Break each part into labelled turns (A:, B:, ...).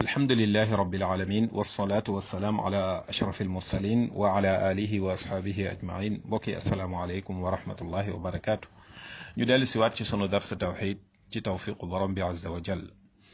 A: alhamdulilahi rabbil alamin wasalaatu wasalaam ala ashraf almursalin wa ala alihi wa asxaabihi ajmain mbokki asalaamualeykum wa rahmatullahi wa barakaatu ñu dellu siwaat ci sunu darsa tawxid ci tawfiqu borom bi azza wa jal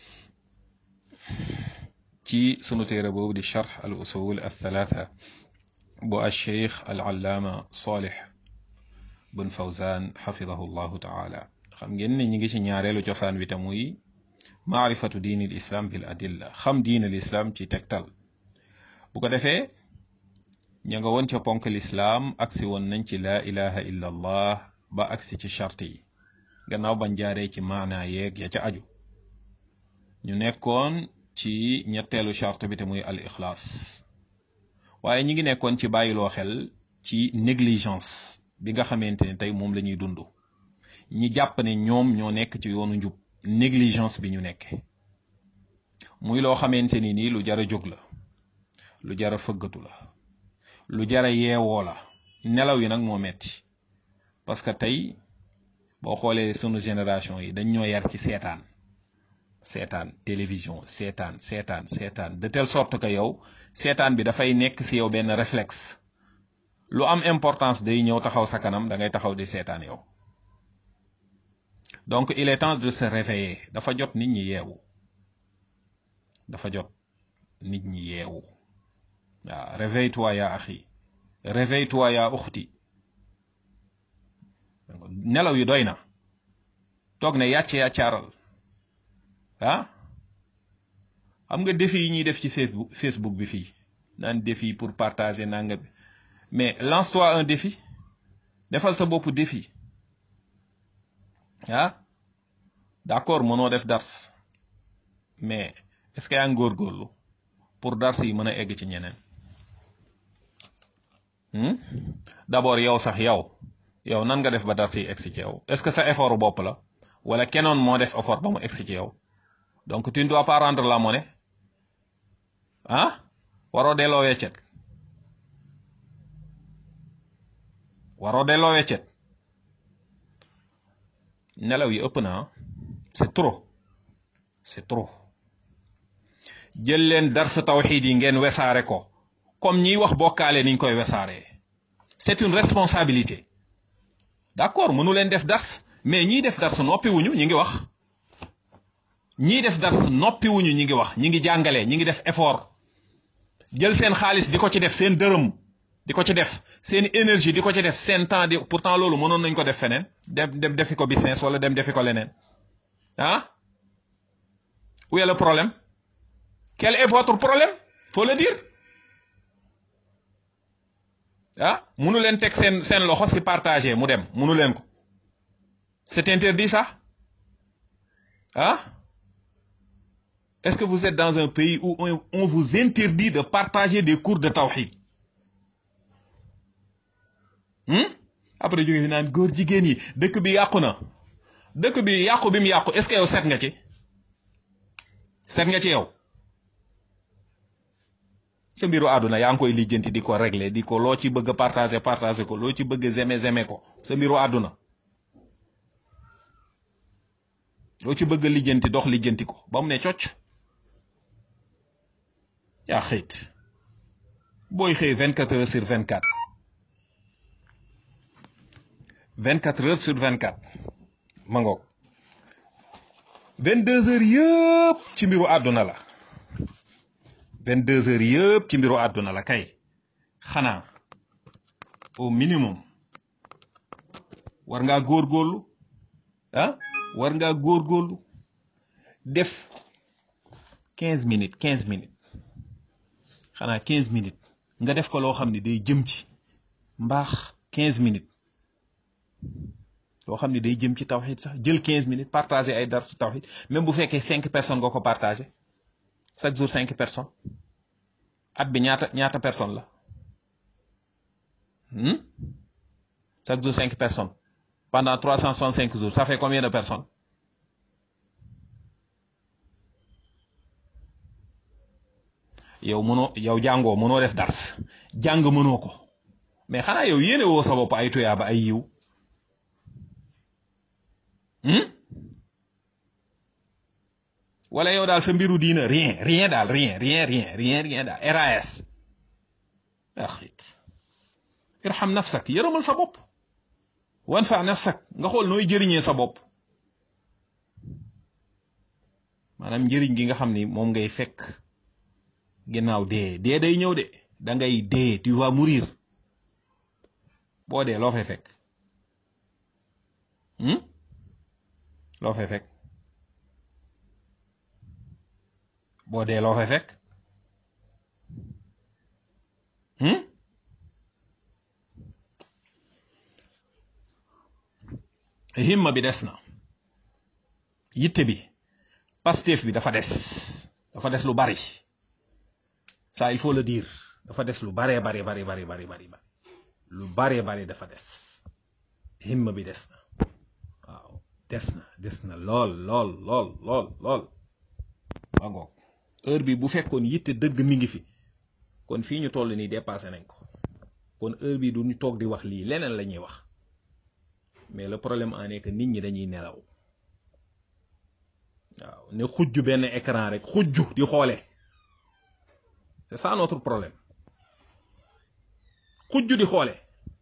A: ci sunu téere boobu di charx al usul althalatha bu alcheikh al allaama solih bun fawzan xafidahu llahu taala xam ngeen ne ñi ngi ci ñaareelu cosaan wi te muy maarifatu diini l islam bil adilla xam diin al islam ci tegtal bu ko defee ña nga woon ca ponk lislaam agsi woon nañ ci laa ilaha illa allah ba agsi ci charte yi gannaaw bañ jaaree ci maanaa yeeg ya ca aju ñu nekkoon ci ñetteelu charte bi te muy al ixlaas waaye ñi ngi nekkoon ci bàyyiloo xel ci négligence bi nga xamante ne tey moom la ñuy dund ñi jàpp ne ñoom ñoo nekk ci yoonu njub négligence bi ñu nekke muy loo xamante ni nii lu jara jóg la lu jara fëggatu la lu jara yeewoo la nelaw yi nag moo metti parce que tey boo xoolee sunu génération yi dañ ñoo yar ci seetaan seetaan télévision seetaan seetaan seetaan de telle sorte que yow seetaan bi dafay nekk si yow benn réflexe lu am importance day ñëw taxaw sa kanam da ngay taxaw di seetaan yow donc il est temps de se réveiller dafa jot nit ñi yeewu dafa jot nit ñi yeewu waaw réveille-toi ya axi réveille-toi ya uxti nelaw yi doy na toog ne yàcc yàccaaral ah xam nga défi yi ñuy def ci facebook facebook bi fii naan défi pour partager nanga bi mais lance-toi un défi defal sa bopp défi ah d'accord mënoo def dars mais est-ce que yaa ngi góorgóorlu pour dars yi mën a egg ci ñeneen d'abord yow sax yow yow nan nga def ba dars yi egg ci yow est-ce que sa effort bopp la wala kenoon moo def effort ba mu egg ci yow donc tu ne dois pas rendre la monnaie ah waroo delloo weccet waroo delloo weccet nelaw yi ëpp na c'est trop c'est trop jël leen dars tawxiid yi ngeen wesaare ko comme ñiy wax bokkaale niñ koy wesaaree c'est une responsabilité d'accord mënu leen def dars mais ñiy def dars noppi wuñu ñi ngi wax ñiy def dars noppi wuñu ñi ngi wax ñi ngi jàngale ñi ngi def effort jël seen xaalis di ko ci def seen dërëm di ko ci def seen énergie di ko ci def seen temps di pourtant loolu mënoon nañ ko def feneen dem dem defi ko business wala dem defi ko leneen ah où est le problème quel est votre problème faut le dire ah munu leen teg seen seen loxo si partager mu dem munu leen ko c'est interdit ça ah est-ce que vous êtes dans un pays où on vous interdit de partager des cours de tawhid après jóge fi naan góor jigéen yi dëkk bi yàqu na dëkk bi yàqu bi mu yàqu est-ce que yow seet nga ci seet nga ci yow sa mbiru àdduna yaa ngi koy lijjanti di ko régler di ko loo ci bëgg a partager partager ko loo ci bëgg a zeme zeme ko sa mbiru àdduna loo ci bëgg a lijjanti dox lijjanti ko ba mu ne cocc yaa xëyt booy xëy vingt quatre heures sur vingt quatre vingt quatre heures sur vingt quatre ma ngoog vingt deux heures yëpp ci mbiru àdduna la vingt deux heures yëpp ci mbiru àdduna la kay xanaa au minimum war ngaa góorgóorlu ah war ngaa góorgóorlu def quinze minutes quinze minutes xanaa quinze minutes nga def ko loo xam ne day jëm ci mbaax quinze minutes loo xam ne day jëm ci tawxid sax jël quinze minutes partager ay dar ci tawxid même bu fekkee cinq personnes nga ko partager chaque jour cinq personnes at bi ñaata ñaata personnes la chaque jour cinq personnes pendant trois cent soixante cinq jours ça fait combien de personnes yow mënoo yow jàngoo mënoo def dars jàng mënoo ko mais xanaa yow yéene woo sa bopp ay tuyaaba ay yiw wala yow daal sa mbiru diina rien rien daal rien rien rien rien rien daal ras axit irham nafsak yërëmal sa bopp wan fa nafsak nga xool nooy jëriñee sa bopp maanaam njëriñ gi nga xam ni moom ngay fekk ginnaaw dee dee day ñëw de da ngay dee tu vas mourir boo dee loo fay fekk loo fay fekk boo dee loo fay fekk himma bi des na yitte bi Pastef bi dafa des dafa des lu bari ça il faut le dire dafa des lu baree bari bari bari bari bari lu baree bari dafa des himma bi des na waaw des na des na lool lool lool lool lool waa ngoog heure bi bu fekkoon yitte dëgg mi ngi fi kon fii ñu toll nii dépassé nañ ko kon heure bi du ñu toog di wax lii leneen la ñuy wax mais le problème en est que nit ñi dañuy nelaw waaw ne xujj benn écran rek xujj di xoole c'est ça notre problème xujj di xoole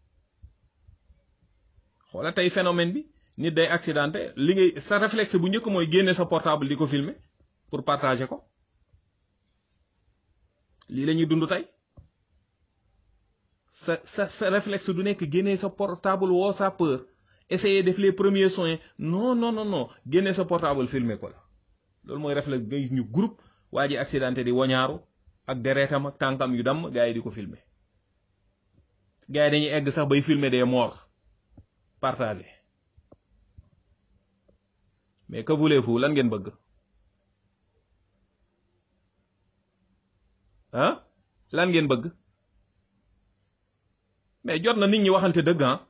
A: xoola tey phénomène bi nit day accidenté li ngay sa réflexe bu njëkk mooy génne sa portable di ko filmer pour partager ko lii la ñuy dund tey sa sa sa réflexe du nekk génne sa portable woo sa peur essayer def les premiers soins non non non non génne sa portable filmer ko la loolu mooy réflexe ngay ñu groupe waa ji accidenté di wañaaru ak deretam ak tànkam yu damm gars yi di ko filmer gars yi dañuy egg sax bay filmer des morts partagé mais que voulez-vous lan ngeen bëgg ah lan ngeen bëgg mais jot na nit ñi waxante dëgg ah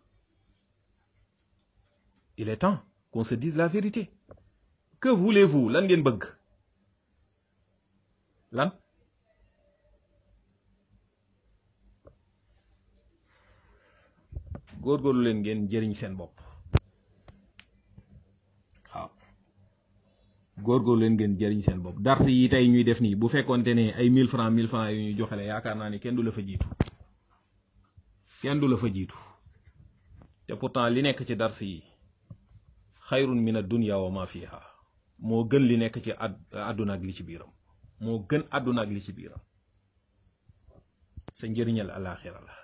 A: il est temps qu'on se dise la vérité que voulez-vous lan ngeen bëgg lan góorgóorlu leen ngeen jëriñ seen bopp waaw góorgóorlu leen ngeen jëriñ seen bopp dars yi tey ñuy def nii bu fekkonte ne ay mille francs mille francs yu ñuy joxele yaakaar naa ni kenn du la fa jiitu kenn du la fa jiitu te pourtant li nekk ci dars yi xayrun min ad-dunya wa ma fiha moo gën li nekk ci àdduna ak li ci biiram moo gën àdduna ak li ci biiram sa njëriñal alaxira la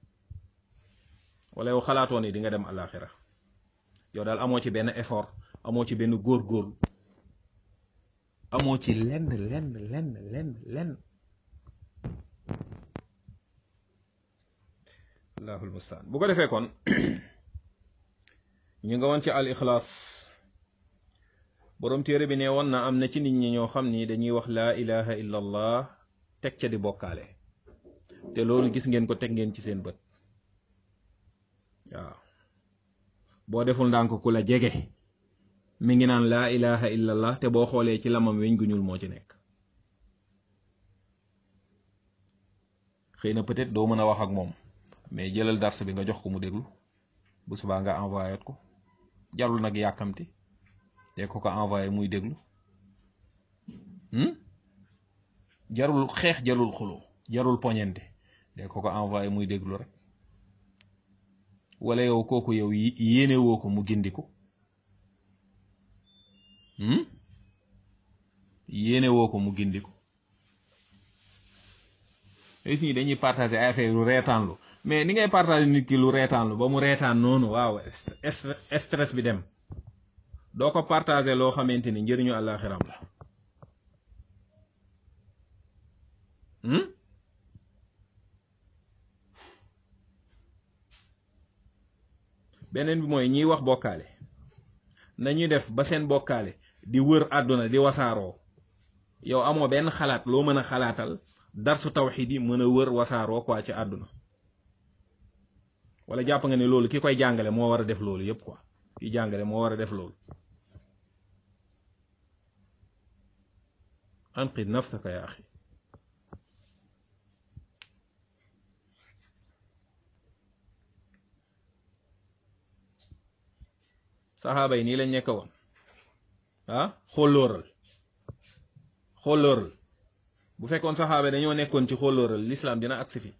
A: wala yow xalaatoo ni di nga dem alaxira yow daal amoo ci benn effort amoo ci benn góor-góorlu amoo ci lenn lenn lenn lenn lenn allahul mustaan bu ko defee kon ñu nga woon ci al ixlaas boroom téere bi ne woon na am na ci nit ñi ñoo xam ni dañuy wax laa ilaha illa allah teg ca di bokkaale te loolu gis ngeen ko teg ngeen ci seen bët waaw boo deful ndànk ku la jege mi ngi naan laa ilaha illa allah te boo xoolee ci lamam weñ gu ñuul moo ci nekk xëy na peut-être doo mën a wax ak moom mais jëlal dars bi nga jox ko mu déglu bu subaa nga envoyé ko jarul nag yàkkamti te ko ko envoyé muy déglu jarul xeex jarul xuloo jarul poñente de ko ko envoyé muy déglu rek wala yow kooku yow yéene woo ko mu gindiku yéene woo ko mu gindiku léegi si dañuy partager ay affaire lu reetaanlu mais ni ngay partager nit ki lu reetaanlu ba mu reetaan noonu waaw stress bi dem doo ko partager loo xamante ni njëriñu àllaaxiram la beneen bi mooy ñiy wax bokkaale nañuy def ba seen bokkaale di wër àdduna di wasaaroo yow amoo benn xalaat loo mën a xalaatal darsu tawxiid yi mën a wër wasaaroo quoi ci àdduna wala jàpp nga ne loolu ki koy jàngale moo war a def loolu yépp quoi ki jàngale moo war a def loolu anqid nafsaka ya axi saxaaba yi nii lañ nekk woon ah xollooral xollooral bu fekkoon saxaaba dañoo nekkoon ci xollooral l'islam dina agsi fi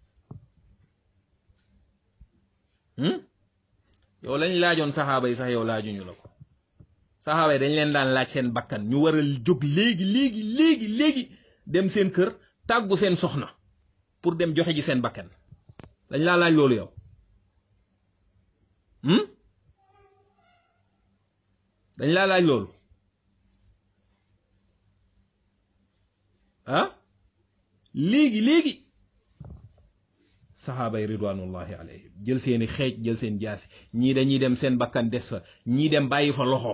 A: yow lañ laajoon saxaaba yi sax yow laajuñu la ko saxaaba yi dañ leen daan laaj seen bakkan ñu war a jóg léegi léegi léegi léegi dem seen kër tàggu seen soxna pour dem joxe ji seen bakkan dañ laa laaj loolu yow dañ laa laaj loolu ah léegi léegi saxaaba yi ridwanullahi alayhim jël seeni xeej jël seen jaasi ñii dañuy dem seen bakkan des fa ñii dem bàyyi fa loxo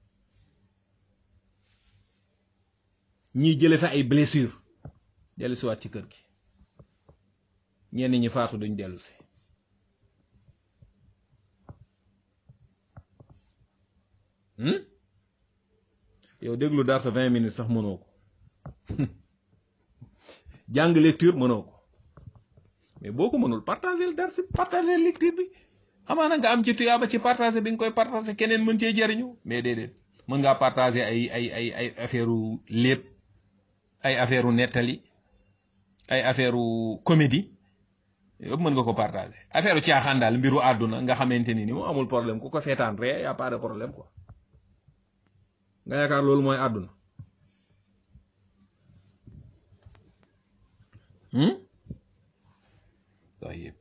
A: ñii jële fa ay blessure dellu si waat ci kër gi ñenn ñi faatu duñ dellu si yow déglu dar sa vingt minutes sax mënoo ko jàng lecture mënoo ko mais boo ko mënul partager dar si partager lecture bi xamaa na nga am ci tuyaaba ci partager bi nga koy partager keneen mën cee jariñu mais déedéet mën ngaa partager ay ay ay ay affaire u lépp ay affaire u nettali ay affaire u comédie yëpp mën nga ko partager affaire u caaxaan daal mbiru àdduna nga xamante ni ni mu amul problème ku ko seetaan ree y a pas de problème quoi nga yaakaar loolu mooy àdduna tayib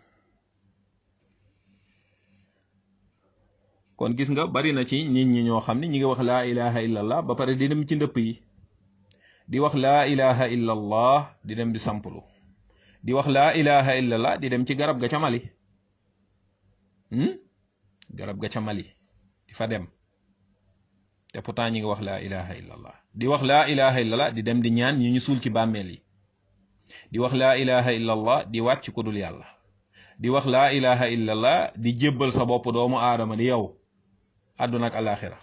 A: kon gis nga bari na ci nit ñi ñoo xam ne ñi ngi wax laa ilaha illallah ba pare di dem ci ndëpp yi di wax laa ilaha illallah di dem di samplu di wax laa ilaha illallah di dem ci garab ga ca Mali garab ga ca Mali di fa dem te pourtant ñi ngi wax laa ilaha illallah di wax laa ilaha illallah di dem di ñaan ñi ñu suul ci bàmmeel yi di wax laa ilaha illallah di waat ci ku dul yàlla di wax laa ilaha illallah di jébbal sa bopp doomu aadama di yow àdduna ak alaxira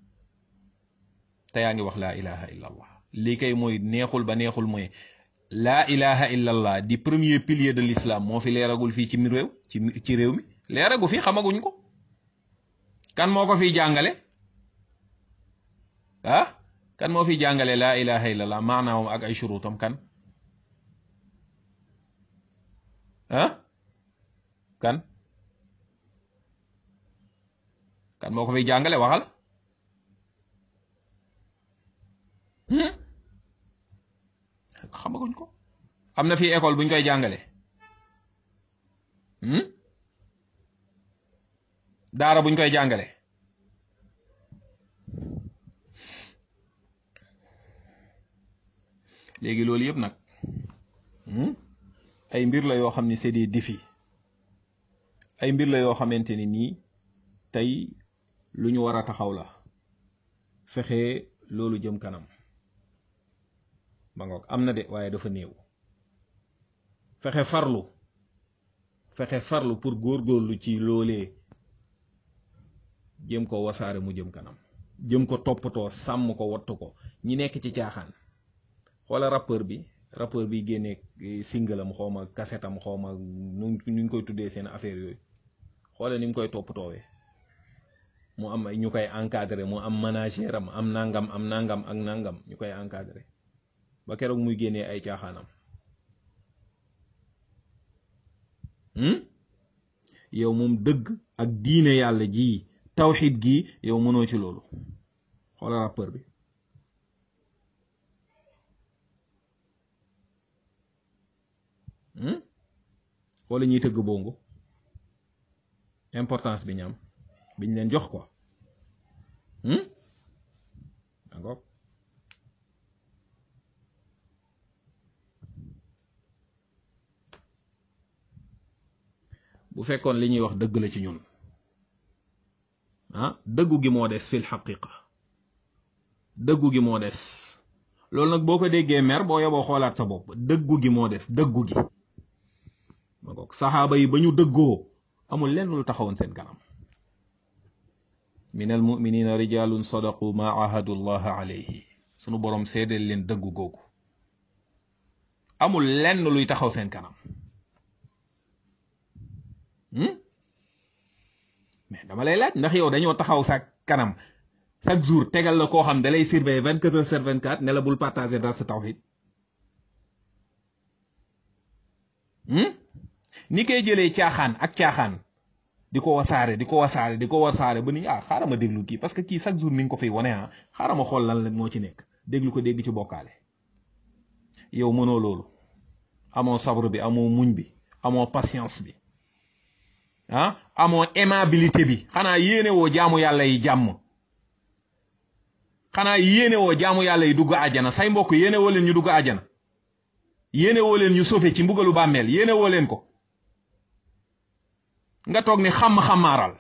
A: te yaa ngi wax laa ilaha illallah lii kay mooy neexul ba neexul mooy laa ilaha illallah di premier pilier de l'islam moo fi leeragul fii ci mi réew ci ci réew mi leeragu fi xamaguñ ko kan moo ko fiy jàngale ah kan moo fiy jàngale laa ilaha illallah maanaawam ak ay shuruutam kan ah kan kan moo ko fiy jàngale waxal xamaguñ ko am na fii école buñ koy jàngale daara buñ koy jàngale léegi loolu yëpp nag ay mbir la yoo xam ne c'est des défis ay mbir la yoo xamante ni nii tey lu ñu war a taxaw la fexe loolu jëm kanam ma ngoog am na de waaye dafa néew fexe farlu fexe farlu pour góorgóorlu ci loolee jëm ko wasaare mu jëm kanam jëm ko toppatoo sàmm ko wattu ko ñi nekk ci caaxaan xoola rappeur bi rappeur bi génnee singalam xawma kasetam xawma nu ñu koy tuddee seen affaire yooyu xoole ni mu koy toppatoowee mu am ay ñu koy encadré mu am manager am am nangam am nangam ak nangam ñu koy encadré ba keroog muy génnee ay caaxaanam yow moom dëgg ak diine yàlla ji tawxid gi yow mënoo ci loolu xoola rappeur bi wala ñuy tëgg bongo importance bi ñam biñ leen jox ko d'accord bu fekkoon li ñuy wax dëgg la ci ñun ah dëggu gi moo des fil xaqiqa dëggu gi moo des loolu nag boo ko déggee mer boo yoboo xoolaat sa bopp dëggu gi moo des dëggu gi ma ko saxaaba yi ba ñu dëggoo amul lenn lu taxawoon seen kanam min al muminina rijalun sadaqu ma ahadu llah alayhi sunu boroom seedeel leen dëggu googu amul lenn luy taxaw seen kanam mais dama lay laaj ndax yow dañoo taxaw sa kanam chaque jour tegal la koo xam da lay surveiller vingt quatre heures sur vingt quatre ne la bul partager dans sa tawhid ni koy jëlee caaxaan ak caaxaan di ko wasaare di ko wasaare di ko wasaare ba ni ah xaaral ma déglu kii parce que kii chaque jour mi ngi ko fiy wane ah xaaral ma xool lan la moo ci nekk déglu ko dégg ci bokkaale yow mënoo loolu amoo sabru bi amoo muñ bi amoo patience bi ah amoo aimabilité bi xanaa yéene woo jaamu yàlla yi jàmm xanaa yéene woo jaamu yàlla yi dugg àjjana say mbokk yéene woo leen ñu dugg àjjana yéene woo leen ñu sofe ci mbugalu bàmmeel yéene woo leen ko nga toog ni xam-xamaaral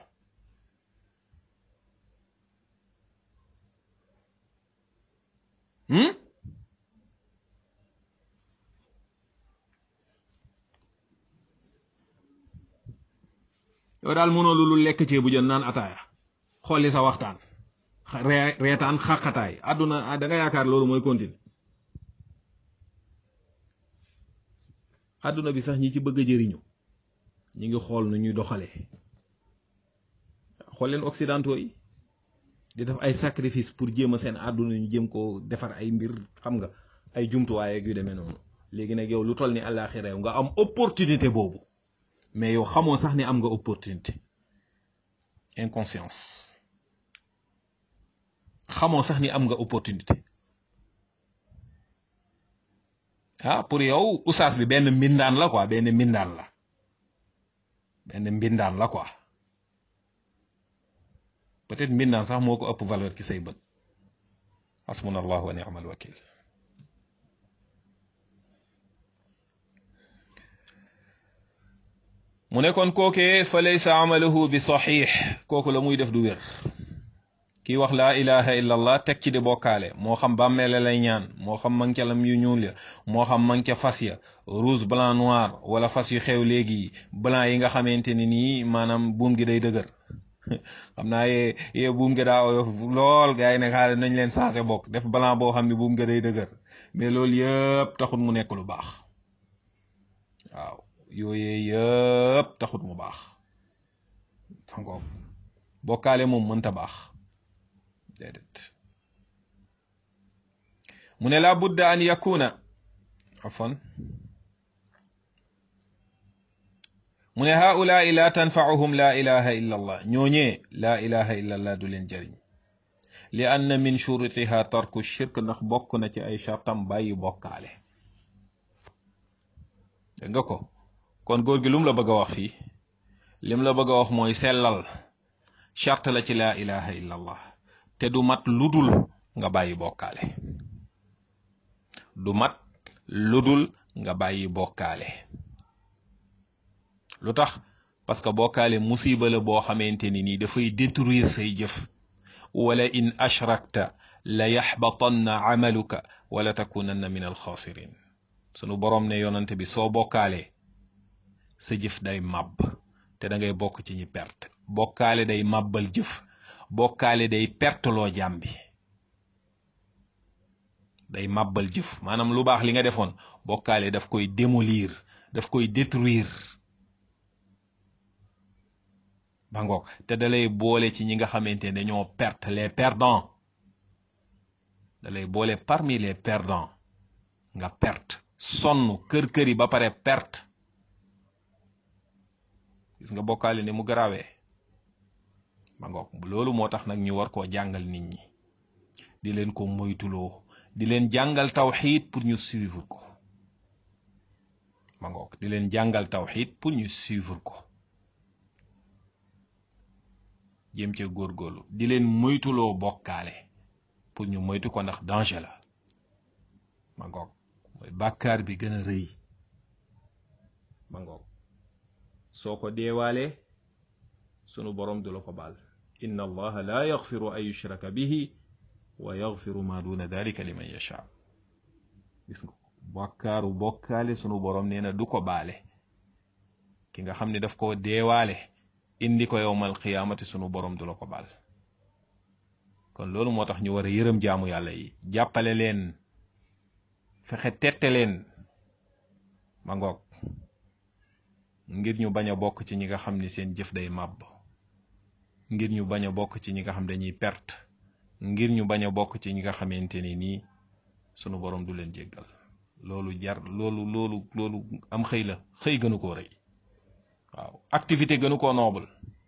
A: yow daal mënoo lu lekk cee bu jën naan ataaya xolli sa waxtaan reetaan xaqataay àdduna da nga yaakaar loolu mooy continue àdduna bi sax ñi ci bëgg a jëriñu ñi ngi xool nu ñuy doxalee xool leen occidentaux yi di def ay sacrifice pour jéem a seen àdduna ñu jéem ko defar ay mbir xam nga ay jumtuwaay ak yu demee noonu léegi nag yow lu toll ni àllaaxira yow nga am opportunité boobu mais yow xamoo sax ni am nga opportunité inconscience xamoo sax ni am nga opportunité ah pour yow usaas bi benn mbindaan la quoi benn mbindaan la benn mbindaan la quoi peut-être mbindaan sax moo ko ëpp valeur ci say bët hasbunallahu wa ni'mal wakil mu ne kon kookee fa laysa amaluhu bi saxiix kooku la muy def du wér kii wax laa ilaha illa allah teg ci di bokkaale moo xam bàmmeele lay ñaan moo xam mancalam yu ñuul ya moo xam manca fas ya rouge blanc noir wala fas yu xew léegi blanc yi nga xamante ni nii maanaam buum gi day dëgër xam naa yee yee buum gi daa oyof lool gars yi ne xaaral nañ leen changé bokk def blanc boo xam ne buum gi day dëgër mais loolu yëpp taxut mu nekk lu baax waaw yooyee yëpp taxut mu baax sangoog bokkaale moom mënta baax déedéet mu ne la budda an yakuna afwan mu ne haulaai la tanfauhum la ilaha illa allah ñooñee la ilaha illa allah du leen jëriñ li anna min shurutiha tarku shirk ndax bokk na ci ay chartam bàyyi bokkaale dégg nga ko kon góor gi lu mu la bëgg a wax fii lim la bëgg a wax mooy sellal charte la ci la ilaha illa allah te du mat ludul nga bàyyi bokkaale du mat ludul nga bàyyi bokkaale lu tax parce que bokkaale musiba la boo xamante ni nii dafay détruire say jëf wala in ashrakta la yaxbatanna amaluka wala takunanna min alxaasirin sunu boroom ne yonante bi soo bokkaalee sa jëf day màbb te da ngay bokk ci ñi perte bokkaale day màbbal jëf bokkaale day perteloo jàmm bi day màbbal jëf maanaam lu baax li nga defoon bokkaale daf koy démolir daf koy détruire ba ngoog te dalay boole ci ñi nga xamante ne dañoo perte les perdants dalay boole parmi les perdants nga perte sonn kër-kër yi ba pare perte gis nga bokkaale ni mu garawee ba ngoog loolu moo tax nag ñu war koo jàngal nit ñi di leen ko moytuloo di leen jàngal tawxiid pour ñu suivre ko ba ngoog di leen jàngal tawxiid pour ñu suivre ko jéem cee góorgóorlu di leen moytuloo bokkaale pour ñu moytu ko ndax danger la ma ngoog mooy bàkkaar bi gën a rëy ma ngoog soo ko deewaalee sunu borom du la ko baal inna allaha la yaxfiru an yushraka bihi wa yaxfiru ma duna dalika liman yasha gis nga bàkkaaru bokkaale sunu borom nee na du ko baale ki nga xam ne daf koo deewaale indi ko yowmal qiyaamati sunu borom du la ko baal kon loolu moo tax ñu war a yërëm jaamu yàlla yi jàppale leen fexe tette leen ma ngoog ngir ñu bañ a bokk ci ñi nga xam ni seen jëf day màbb ngir ñu bañ a bokk ci ñi nga xam dañuy perte ngir ñu bañ a bokk ci ñi nga xamante ni nii sunu borom du leen jéggal loolu jar loolu loolu loolu am xëy la xëy gënu koo rëy waaw activité gënu koo noble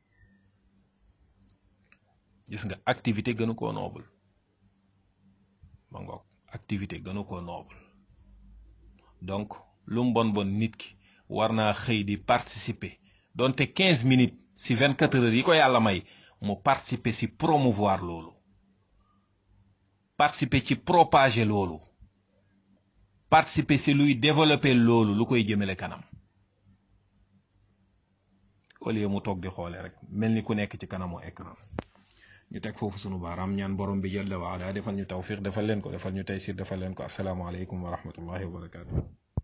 A: gis nga activité gënu koo noble ma ngoog activité gënu koo noble donc lu mu bon bon nit ki war naa xëy di participer donte quinze minutes si vingt quatre heures yi ko yàlla may mu participer si promouvoir loolu participer ci propager loolu participer si luy développer loolu lu koy jëmale kanam au lieu mu toog di xoole rek mel ni ku nekk ci kanamu écran ñu teg foofu sunu baaraam ñaan borom bi jalla wa ala defal ñu tawfiq defal leen ko defal ñu taysir defal leen ko asalaamaaleykum wa rahmatullahi wa barakatuh